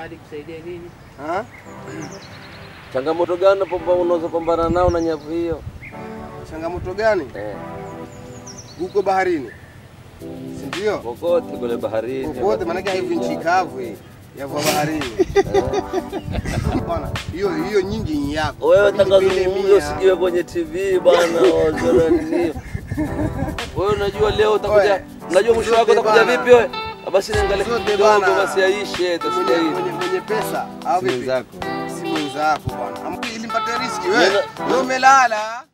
hadi kusaidia nini? Ha? Changamoto gani unapo- unazopambana nao na nyavu hiyo? Changamoto gani? Eh, Huko baharini, si ndio? kokote kule baharini. Popote, maanake haivi nchi kavu hii yavua baharini bwana. Hiyo hiyo nyingi ni yako Wewe Mimi tangazo vile huyo mia. usikiwe kwenye TV bwana, wazora nini? Wewe unajua leo utakuja, Oe, unajua mwisho wako zote utakuja bana. vipi wewe? Ah, Basi niangalie Zote kidogo bana. basi aishe mwenye, tasikia hivi. mwenye, mwenye pesa au Si vipi? mwenzako. Si mwenzako bwana, Am- ili mpate riski wewe, Nena- wewe umelala